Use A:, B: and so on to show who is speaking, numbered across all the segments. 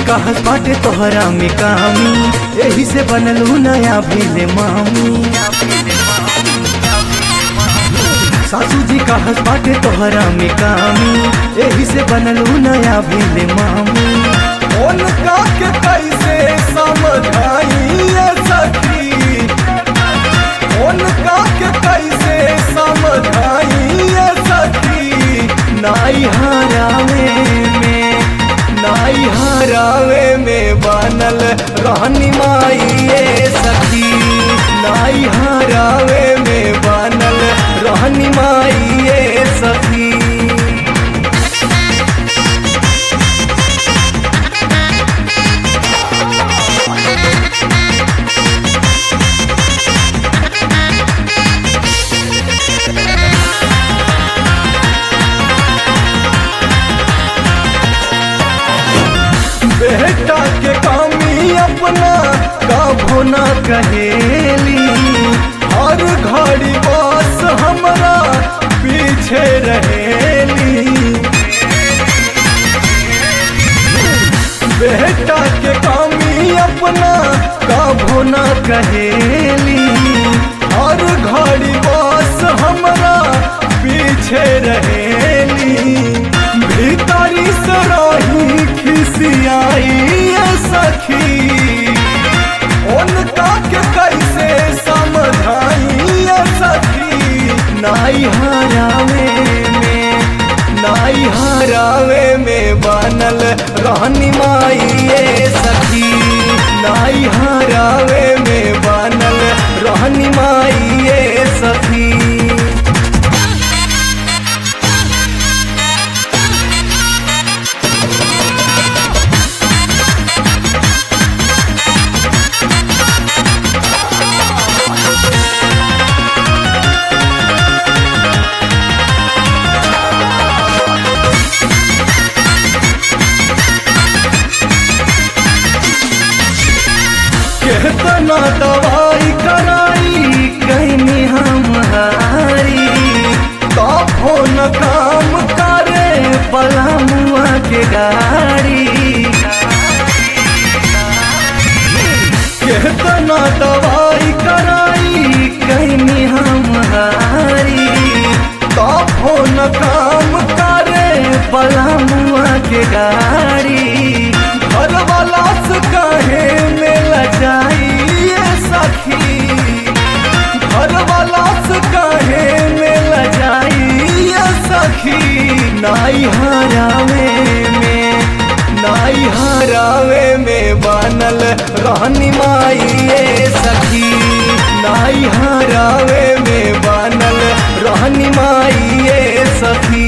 A: कहत बाटे तोहरा में कामी एही से बनलू नया भेले मामी सासू जी कहत बाटे तोहरा में कामी एही से बनलू नया भेले मामी
B: उनका के कैसे समझाइए सखी उनका के कैसे समझाइए सखी
A: नाई हरावे में
B: नाई हरावे में बनल रहनी माइए सखी नाई हरावे में बनल रहनी माइए सखी बेटा के कामी अपना कभो न कहेली हर घड़ी बस हमरा पीछे रहेली बेटा के कामी अपना कभो न कहेली हर घड़ी बस हमरा पीछे रहेली भीतरी से रही खिसियाई ये सखी उनका के कैसे समझाई ये सखी
A: नाई हरावे में
B: नाई हरावे में बनल रहनी माइए सखी नाई हरावे में बनल रहनी माइए सखी केतना दवाई कराई
A: कहनी हम हारी
B: तबो न काम करे
A: पलामुआ के गाड़ी
B: केतना दवाई कराई
A: कहनी हम हारी
B: तबो न काम करे
A: पलामुआ के गाड़ी
B: घर वाला से कहे मिल जाइए सखी घर वाला से कहे मिल जाइए सखी
A: नाई हरावे में
B: नाई हरावे में बनल रहनी माइए सखी नाई हरावे में बनल रहनी माइए सखी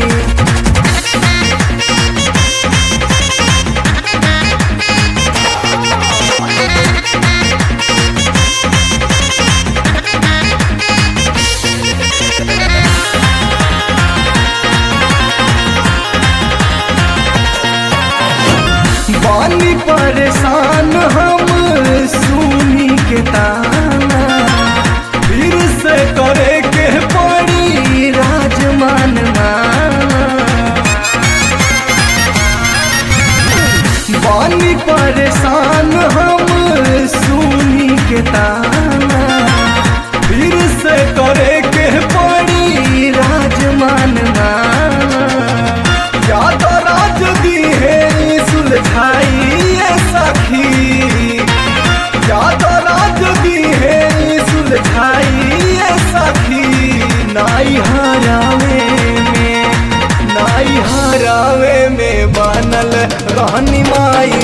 A: बानी परेशान हम सुनी के ताना
B: फिर से करे के पड़ी
A: राजमान माना बानी परेशान हम सुनी के ताना
B: फिर से करे के पड़ी
A: राजमान माना
B: याद राज दी है सुलझाइए सखी याद राज दी है सुलझाइए सखी
A: नाई हरावे में
B: नाई हरावे में बनल रहनी माई